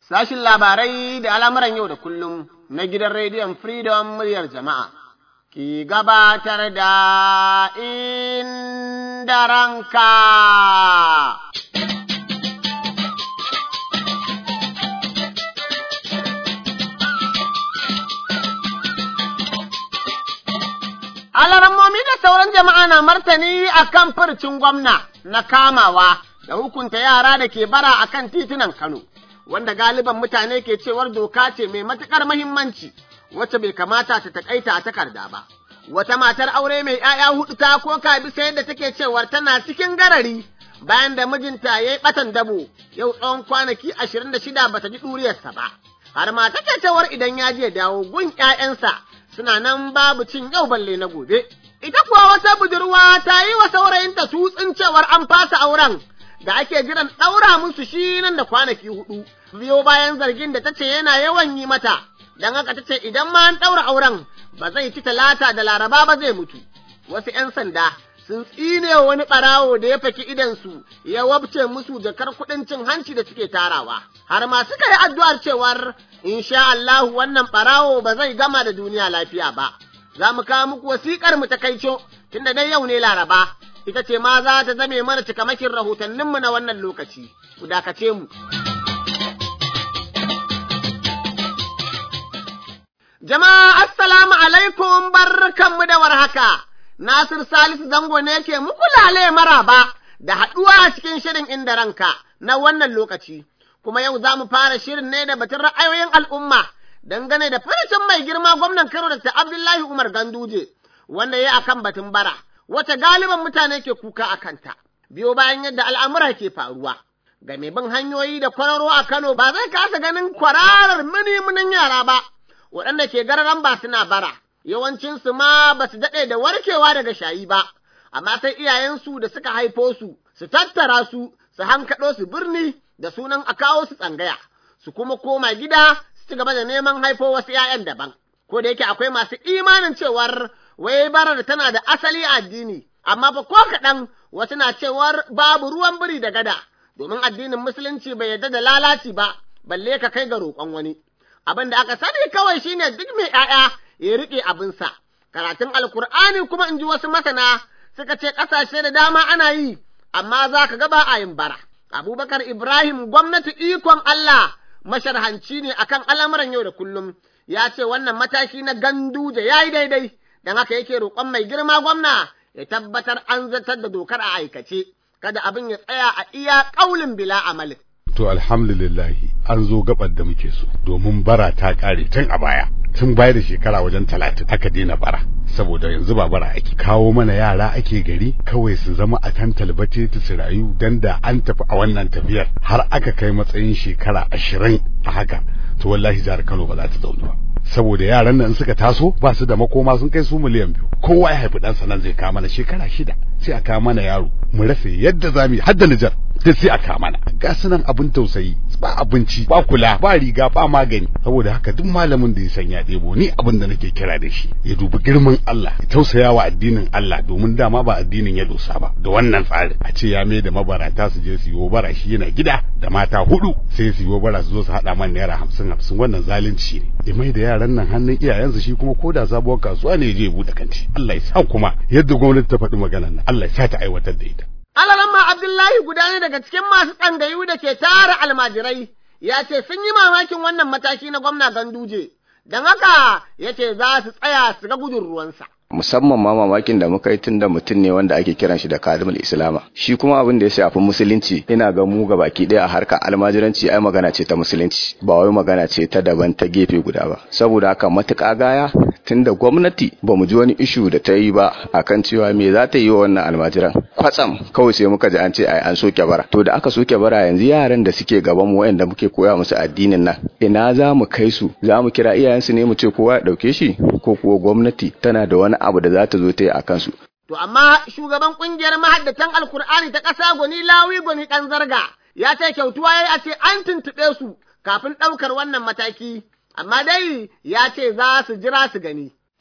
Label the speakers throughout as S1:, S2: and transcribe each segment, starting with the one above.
S1: sashin labarai da al'amuran yau da kullum na gidan rediyon Freedom muryar jama'a, ki gabatar da inda ranka. Alarammomi da sauran jama'a na martani a kan furcin gwamna na kamawa da hukunta yara da ke bara a kan titunan Kano. wanda galiban mutane ke cewar doka ce mai matuƙar mahimmanci wacce bai kamata ta takaita a takarda ba. Wata matar aure mai ‘ya'ya hudu ta koka bisa yadda take cewar tana cikin garari bayan da mijinta ya yi ɓatan dabo yau tsawon kwanaki ashirin da shida bata ji ɗuriyarsa ba. Har ma take cewar idan ya je dawo gun ‘ya'yansa suna nan babu cin yau balle na gobe. Ita kuwa wata budurwa ta yi wa saurayinta tutsin cewar an fasa auren da ake jiran ɗaura musu shi nan da kwanaki hudu. biyo bayan zargin da ta ce yana yawan yi mata, don haka ta ce idan ma an ɗaura auren ba zai ci talata da laraba ba zai mutu. Wasu ‘yan sanda sun tsine wani ɓarawo da ya faki idansu ya wabce musu jakar kuɗin cin hanci da suke tarawa, har ma suka yi addu'ar cewar insha Allahu wannan ɓarawo ba zai gama da duniya lafiya ba. Za mu kawo muku wasiƙar mu ta kaico tunda dai yau ne laraba, ita ce ma za ta zame mana cikamakin rahotanninmu na wannan lokaci, ku dakace mu. Jama'a assalamu alaikum barkanmu da warhaka, Nasir Salisu zango ne yake muku lale maraba da haɗuwa a cikin shirin inda ranka na wannan lokaci, kuma yau za mu fara shirin ne da batun ra'ayoyin al'umma dangane da farashin mai girma gwamnan Kano da Abdullahi Umar Ganduje, wanda ya akan batun bara, wata galiban mutane ke kuka a kanta, biyo bayan yadda al'amura ke faruwa. Ga mai bin hanyoyi da kwararo a Kano ba zai kasa ganin kwararar mini yara ba. waɗanda ke gararan ba suna bara, yawancinsu ma ba su daɗe da warkewa daga shayi ba, amma sai iyayensu da suka haifo su, su tattara su, su hankaɗo su birni da sunan a kawo su tsangaya, su kuma koma gida su ci gaba da neman haifo wasu ‘ya'yan daban. Ko da yake akwai masu imanin cewar wai barar tana da asali a addini, amma fa ko kaɗan wasu na cewar babu ruwan biri da gada, domin addinin musulunci bai yarda da lalaci ba, balle ka kai ga roƙon wani. abin da aka sani kawai shine duk mai ‘ya'ya ya riƙe abinsa, karatun alkur'ani kuma in ji wasu masana suka ce ƙasashe da dama ana yi, amma za ka gaba a yin bara. Abubakar Ibrahim gwamnati ikon Allah masharhanci ne akan al'amuran yau da kullum, ya ce wannan mataki na ganduje ya yi daidai, don haka yake roƙon mai girma gwamna ya tabbatar an zartar da dokar a aikace, kada abin ya tsaya a iya ƙaulin bila amalin.
S2: to alhamdulillahi an zo gabar da muke so domin bara ta kare tun a baya tun baya da shekara wajen talatin aka daina bara saboda yanzu ba bara ake kawo mana yara ake gari kawai su zama a kan talbace ta su rayu dan da an tafi a wannan tafiyar har aka kai matsayin shekara ashirin a haka to wallahi jihar Kano ba za ta zaune ba saboda yaran nan suka taso ba su da makoma sun kai su miliyan biyu kowa ya haifi ɗansa nan zai kawo mana shekara shida sai a kawo mana yaro mu rasa yadda za mu yi hadda Nijar da sai a kawo mana ga su nan abin tausayi ba abinci ba kula ba riga ba magani saboda haka duk malamin da ya san ya ɗebo ni abin da nake kira da shi ya dubi girman Allah ya tausaya wa addinin Allah domin dama ba addinin ya dosa ba da wannan tsarin a ce ya mai da mabarata su je su yi bara shi yana gida da mata hudu sai su yi bara su zo su haɗa man naira hamsin hamsin wannan zalunci ne ya mai da yaran nan hannun iyayensu shi kuma ko da sabuwar kasuwa ne ya je ya buɗe kanti Allah ya sa kuma yadda gwamnati ta faɗi maganar nan Allah ya sa ta aiwatar da ita
S1: Alaramma Abdullahi guda ne daga cikin masu tsangayu da ke tara almajirai, ya ce sun yi mamakin wannan mataki na gwamna Ganduje, don haka ya ce za su tsaya su ga gudun ruwansa.
S3: musamman ma mamakin da muka yi tun da mutum ne wanda ake kiran shi da kadimul islama shi kuma abin da ya shafi musulunci ina ga mu baki ɗaya a harkar almajiranci ai magana ce ta musulunci ba wai magana ce ta daban ta gefe guda ba saboda haka matuƙa gaya tun da gwamnati ba mu ji wani ishu da ta yi ba akan cewa me za ta yi wa wannan almajiran kwatsam kawai sai muka ji an ce ai an soke bara to da aka soke bara yanzu yaran da suke gaban mu wayanda muke koya musu addinin nan ina za mu kai su za mu kira iyayensu ne mu ce kowa ya ɗauke shi ko kuwa gwamnati tana da wani abu da za ta zo ta yi a kansu.
S1: To amma shugaban ƙungiyar mahaddatan Alkur'ani ta ƙasa gwani lawi gwani ɗan zarga ya ce kyautuwa ya a ce an tuntuɓe su kafin ɗaukar wannan mataki, amma dai ya ce za su jira su gani.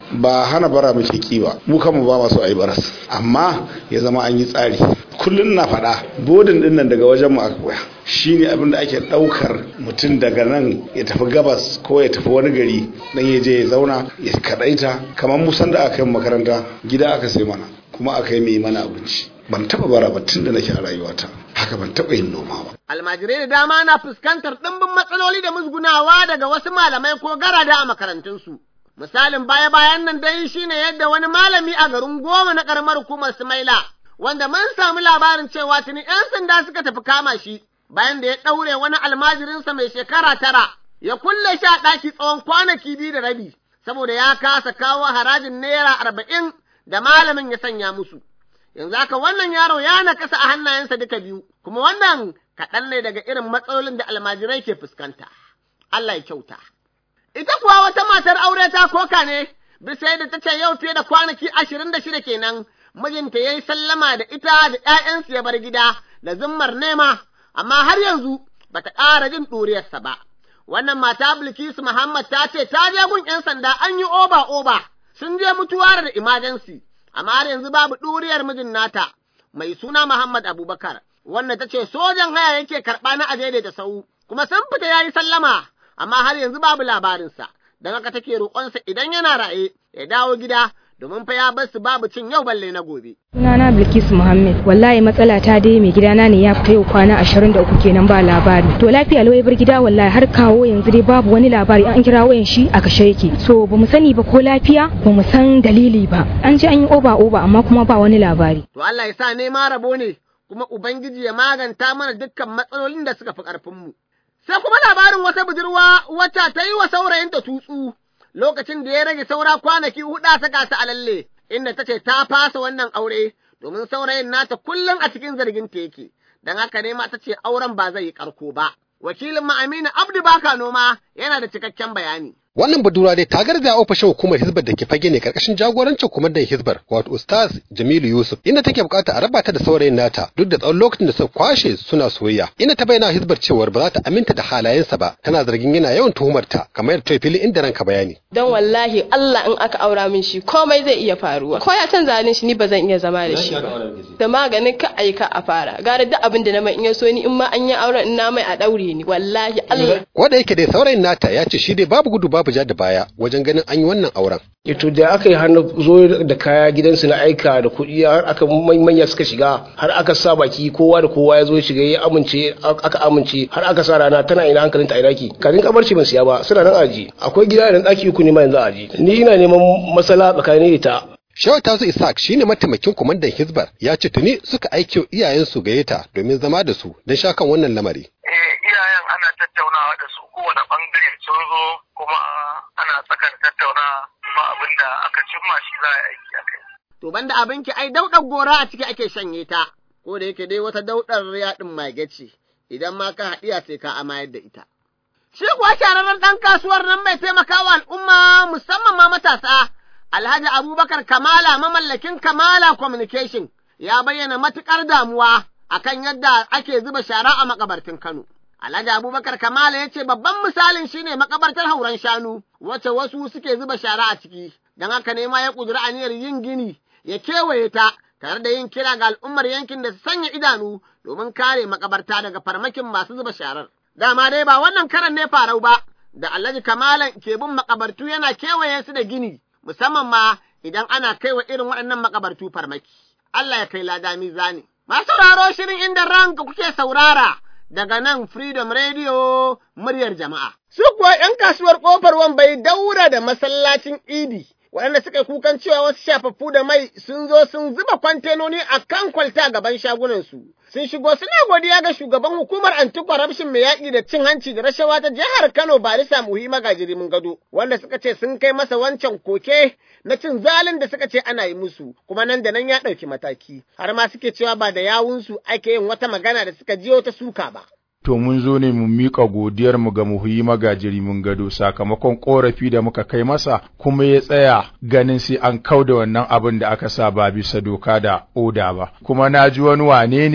S4: ba hana bara muke ki ba mu kanmu ba masu ayi baras amma ya zama an yi tsari kullum na faɗa bodin din nan daga wajen mu aka koya shine abin da ake ɗaukar mutum daga nan ya tafi gabas ko ya tafi wani gari dan ya je ya zauna ya kadaita kamar musan da aka yi makaranta gida aka sai mana kuma aka yi mai mana abinci ban taba bara ba tun da nake a rayuwata haka ban taba yin noma ba
S1: Almajirai da dama na fuskantar ɗimbin matsaloli da musgunawa daga wasu malamai ko garada a makarantunsu. Misalin baya-bayan nan dai shine yadda wani malami a garin goma na ƙaramar hukumar Sumaila, wanda mun samu labarin cewa tuni ‘yan sanda suka tafi kama shi, bayan da ya ɗaure wani almajirinsa mai shekara tara, ya kulle shi a ɗaki tsawon kwanaki biyu da rabi, saboda ya kasa kawo harajin naira arba'in da malamin ya sanya musu. Yanzu haka wannan yaro ya nakasa a hannayensa duka biyu, kuma wannan kaɗan ne daga irin matsalolin da almajirai ke fuskanta. Allah ya kyauta. Ita kuwa wata matar aure ta koka ne, bisa yadda ta ce yau fiye da kwanaki ashirin da shida kenan, mijinta ya yi sallama da ita da ‘ya'yansu ya bar gida da zimmar nema, amma har yanzu ba ta ƙara jin ɗuriyarsa ba. Wannan mata Bilkisu Muhammad ta ce ta je gun ‘yan sanda an yi oba-oba, sun je mutuwar da imajensi, amma har yanzu babu ɗuriyar mijin nata, mai suna Muhammad Abubakar. wanda ta ce sojan haya yake karɓa na aje da sau, kuma sun fita ya yi sallama, amma har yanzu babu labarinsa, don haka take roƙonsa idan yana raye ya dawo gida domin fa ya bar su babu cin yau balle na gobe.
S5: Sunana Bilkisu Muhammad, wallahi matsala ta dai mai gidana ne ya fita yau kwana ashirin da uku kenan ba labari. To lafiya lau bar gida wallahi har kawo yanzu dai babu wani labari an kira wayan shi a kashe yake. So bamu sani ba ko lafiya bamu san dalili ba. An ji an yi oba oba amma kuma ba wani labari.
S1: To Allah ya sa nema rabo ne kuma Ubangiji ya maganta mana dukkan matsalolin da suka fi ƙarfinmu. Sai kuma labarin wata budurwa wacce ta yi wa saurayinta tutsu lokacin da ya rage saura kwanaki huɗu a saka ta a lalle, inda ta ce ta fasa wannan aure domin saurayin nata kullum a cikin zargin ta yake, don haka ne ma ta ce auren ba zai yi ƙarko ba. Wakilin Ma'aminu Abdu Baka Noma yana da cikakken bayani.
S6: Wannan budura dai ta garza ofishin hukumar Hizbar da ke fage ne karkashin jagorancin kwamandan Hizbar wato Ustaz Jamilu Yusuf inda take bukata a raba ta da saurayin nata duk da tsawon lokacin da suka kwashe suna soyayya. Inda ta bayyana Hizbar cewar ba za ta aminta da halayensa ba tana zargin yana yawan tuhumar ta kamar yadda ta fili inda ranka bayani.
S7: Dan wallahi Allah in aka aura min shi komai zai iya faruwa. Ko ya canza halin shi ni ba zan iya zama da shi ba. Da maganin ka aika a fara. Gara duk abin da na mai in ya so ni in ma an yi auren in na mai a daure ni wallahi Allah.
S6: Ko da yake dai saurayin nata ya ce shi dai babu gudu babu ja da baya wajen ganin an yi wannan auren.
S8: to da aka yi hannu zo da kaya gidansu na aika da kuɗi har aka manya suka shiga har aka sa baki kowa da kowa ya zo shiga ya amince aka amince har aka sa rana tana ina hankalinta a iraki kafin kabarci ban siya ba suna nan aji akwai gida da ɗaki uku ne ma yanzu aji ni ina neman masala tsakanin da ta
S6: Shawar Tasu Isaac shine mataimakin kwamandan Hizbar ya ce tuni suka aiki iyayensu gayyata domin zama da su don sha kan wannan lamari.
S9: iyayen ana tattaunawa da su kowane bangare sun zo kuma ana tsakar tattaunawa kuma abin da aka cimma shi za a aiki a kai.
S1: To banda abinki ai daudar gora a ciki ake shanye ta, ko da yake dai wata daudar yaɗin mage ce, idan ma ka haɗiya sai ka amayar da ita. Shi kuwa shararren ɗan kasuwar nan mai taimakawa al'umma musamman ma matasa, Alhaji Abubakar Kamala mamallakin Kamala Communication ya bayyana matuƙar damuwa akan yadda ake zuba shara a makabartin Kano. Alhaji Abubakar Kamala ya ce babban misalin shine makabartar hauren shanu, wacce wasu suke zuba shara a ciki, don haka ne ma ya ƙudiri aniyar yin gini ya kewaye ta tare da yin kira ga al'ummar yankin da su sanya idanu domin kare makabarta daga farmakin masu zuba sharar. Dama dai ba wannan karan ne farau ba, da Alhaji Kamalan ke bin makabartu yana kewaye su da gini, musamman ma idan ana kaiwa irin waɗannan makabartu farmaki. Allah ya kai lada mizani. Masu sauraro shirin inda ranka kuke saurara. daga nan Freedom Radio muryar jama'a. Su kuwa ‘yan kasuwar ƙofar wambai daura da masallacin Idi, waɗanda suka kukan cewa wasu shafaffu da mai sun zo sun zuba kwantenoni a kan kwalta gaban shagunansu. Sun shigo suna godiya ga shugaban hukumar anti-corruption mai yaƙi da cin hanci da rashawa ta jihar Kano Barisa Muhi Magajiri mun gado, wanda suka ce sun kai masa wancan koke na cin zalin da suka ce ana yi musu, kuma nan da nan ya ɗauki mataki, har ma suke cewa ba da yawunsu ake yin wata magana da suka jiyo ta suka ba.
S10: to mun zo ne mu miƙa godiyarmu ga muhuyi magajiri mun gado sakamakon ƙorafi da muka kai masa kuma ya tsaya ganin sai an kau da wannan abin da aka sa ba bisa doka da oda ba kuma na ji wani wane ne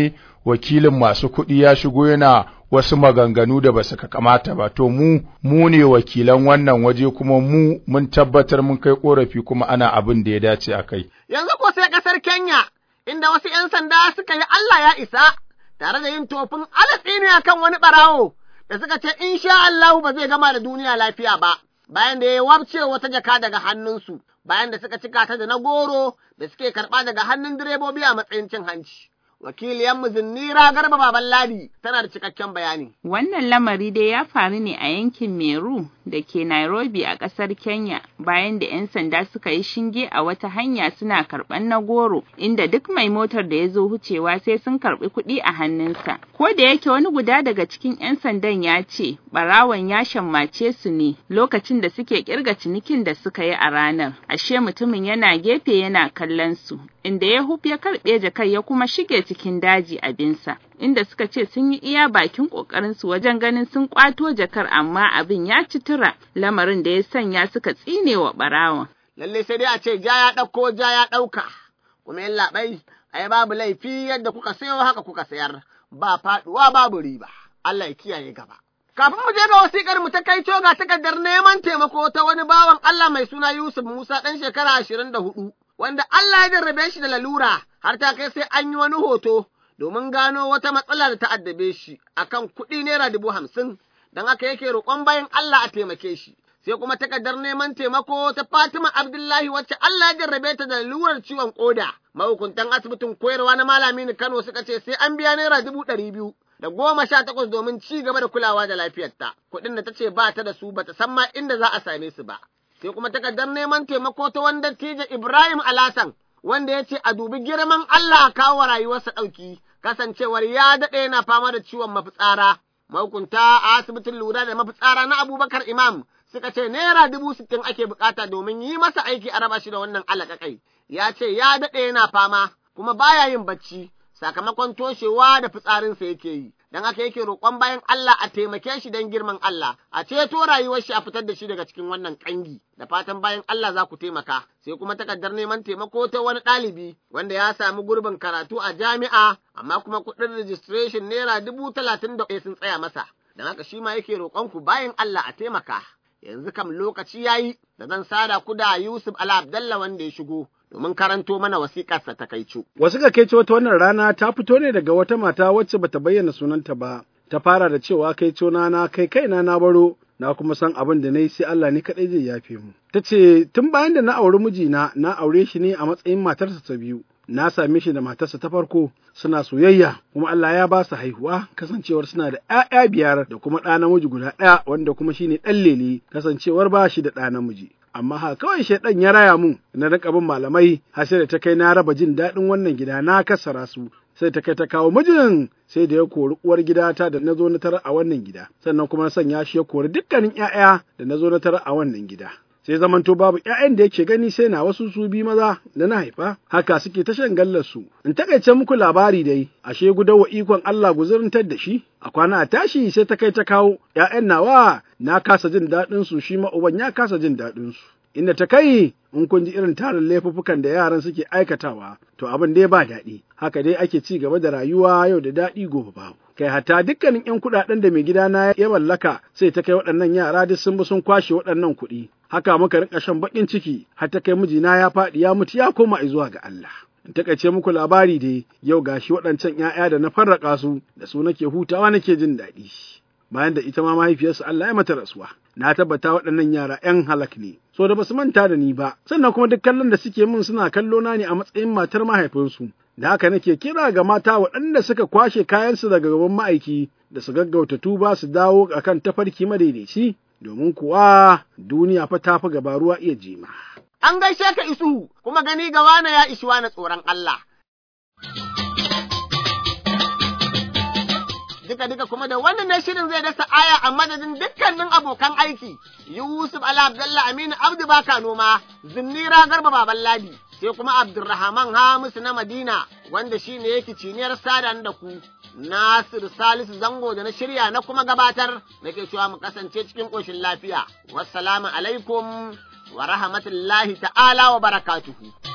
S10: wakilin masu kuɗi ya shigo yana wasu maganganu da basu ka kamata ba to mu mu ne wakilan wannan waje kuma mu mun tabbatar mun kai korafi kuma ana abin da ya dace a kai
S1: Yanzu ko sai ƙasar Kenya, inda wasu ‘yan sanda suka yi Allah ya isa, tare da yin tofin alatsi ne akan wani ɓarawo, da suka ce in sha Allahu ba zai gama da duniya lafiya ba, bayan da ya wabce wata jaka daga hannunsu, bayan da suka cika ta da na goro da suke karɓa daga hannun direbobi a matsayin cin hanci. Wakiliyanmu Zinnira Garba Baban Ladi tana da cikakken bayani.
S11: Wannan lamari dai ya faru ne a yankin Meru da ke Nairobi a ƙasar Kenya bayan da 'yan sanda suka yi shinge a wata hanya suna karɓan na goro inda duk mai motar da ya zo wucewa sai sun karɓi kuɗi a hannunsa. Ko da yake wani guda daga cikin 'yan sandan ya ce ɓarawon ya shammace su ne lokacin da suke ƙirga cinikin da suka yi a ranar. Ashe mutumin yana gefe yana kallon su inda ya huf ya karɓe jakar ya kuma shige cikin daji abinsa. inda suka ce sun yi iya bakin ƙoƙarinsu wajen ganin sun ƙwato jakar amma abin ya ci tura lamarin da ya sanya suka tsine wa ɓarawon.
S1: Lalle sai dai a ce ja ya ɗauko ja ya ɗauka, kuma yin labai, ai babu laifi yadda kuka sayo haka kuka sayar, ba faɗuwa babu riba, Allah ya kiyaye gaba. Kafin mu je ga wasiƙar mu ta kai ga takardar neman taimako ta wani bawan Allah mai suna Yusuf Musa ɗan shekara ashirin da hudu, wanda Allah ya jarrabe shi da lalura har ta kai sai an yi wani hoto domin gano wata matsala da ta addabe shi akan kuɗi naira dubu hamsin, don haka yake roƙon bayan Allah a taimake shi. Sai kuma takardar neman taimako ta Fatima Abdullahi wacce Allah ya jarrabe ta da lalurar ciwon ƙoda. Mahukuntan asibitin koyarwa na Malami Kano suka ce sai an biya naira dubu ɗari biyu da goma sha takwas domin ci gaba da kulawa da lafiyarta. Kuɗin da ta ce ba ta da su ba ta san ma inda za a same su ba. Sai kuma takardar neman taimako ta wanda Tija Ibrahim Alasan wanda ya ce a dubi girman Allah a kawo rayuwarsa ɗauki, kasancewar ya daɗe yana fama da ciwon mafitsara. Mahukunta a asibitin lura da mafitsara na Abubakar Imam suka ce naira dubu sittin ake bukata domin yi masa aiki a raba shi da wannan alaƙaƙai. Ya ce ya daɗe yana fama kuma baya yin bacci sakamakon toshewa da fitsarinsa yake yi. Don haka yake roƙon bayan Allah a taimake shi don girman Allah, a ceto rayuwar shi a fitar da shi daga cikin wannan ƙangi, da fatan bayan Allah za ku taimaka, sai kuma takardar neman taimako ta wani ɗalibi wanda ya sami gurbin karatu a jami'a, amma kuma kuɗin registration naira dubu talatin da sun tsaya masa, don haka shi ma yake roƙon ku bayan Allah a taimaka. Yanzu kam lokaci ya yi da zan sada ku da Yusuf Ala Abdallah wanda ya shigo. domin karanto mana wasiƙarsa ta kaicu.
S12: Wasiƙar kaicu wata wannan rana ta fito ne daga wata mata wacce bata bayyana sunanta ba, ta fara da cewa kaico na na kai kaina na baro, na kuma san abin da na yi sai Allah ne kaɗai zai yafe mu. Ta ce, tun bayan da na auri mijina, na aure shi ne a matsayin matarsa ta biyu. Na same shi da matarsa ta farko suna soyayya kuma Allah ya ba su haihuwa kasancewar suna da ‘ya'ya biyar da kuma ɗa namiji guda ɗaya wanda kuma shine ɗan lele kasancewar ba shi da ɗa namiji. amma ha kawai shaidan ya raya mun na rika bin malamai har sai da ta kai na raba jin daɗin wannan gida na kasara su sai ta kai ta kawo mijin sai da ya kori uwar gidata da na zo na tara a wannan gida sannan kuma na sanya shi ya kori dukkanin ƴaƴa da na zo na tara a wannan gida sai zamanto babu ƴaƴan da yake gani sai na wasu su bi maza da na haifa haka suke ta shan gallar su in takaice muku labari dai ashe gudawa ikon Allah guzurintar da shi a kwana a tashi sai ta kai ta kawo ƴaƴan nawa na kasa jin daɗin su shi ma uban ya kasa jin daɗin su inda ta kai in kun ji irin tarin laifuffukan da yaran suke aikatawa to abin dai ba daɗi haka dai ake ci gaba da rayuwa yau da daɗi gobe babu kai hatta dukkanin ƴan kuɗaɗen da mai gidana ya mallaka sai ta kai waɗannan yara duk sun bi sun kwashe waɗannan kuɗi haka muka rika shan baƙin ciki har ta kai mijina ya faɗi ya mutu ya koma zuwa ga Allah in takaice muku labari dai yau gashi waɗancan ‘ya'ya da na farraka su da su nake hutawa nake jin daɗi bayan da ita ma mahaifiyarsu Allah ya mata rasuwa na tabbata waɗannan yara ‘yan halak ne so da basu manta da ni ba sannan kuma duk kallon da suke min suna kallo na ne a matsayin matar mahaifinsu da haka nake kira ga mata waɗanda suka kwashe kayansu daga gaban ma'aiki da su gaggauta tuba su dawo akan tafarki madaidaici domin kuwa duniya fa ta fi gaba ruwa iya jima.
S1: An gaishe ka isu kuma gani ga wane ya ishi na tsoron Allah. Duka duka kuma da wannan ne shirin zai dasa aya a madadin dukkanin abokan aiki, Yusuf Ala Abdullah Aminu Abdu Baka Noma, Zinnira Garba Baban Ladi, sai kuma Abdulrahman Hamisu na Madina wanda shi ne yake ciniyar sadan da ku. Nasir Salisu Zango da na shirya na kuma gabatar nake cewa mu kasance cikin ƙoshin lafiya. Wassalamu alaikum wa rahmatullahi ta'ala wa barakatuhu.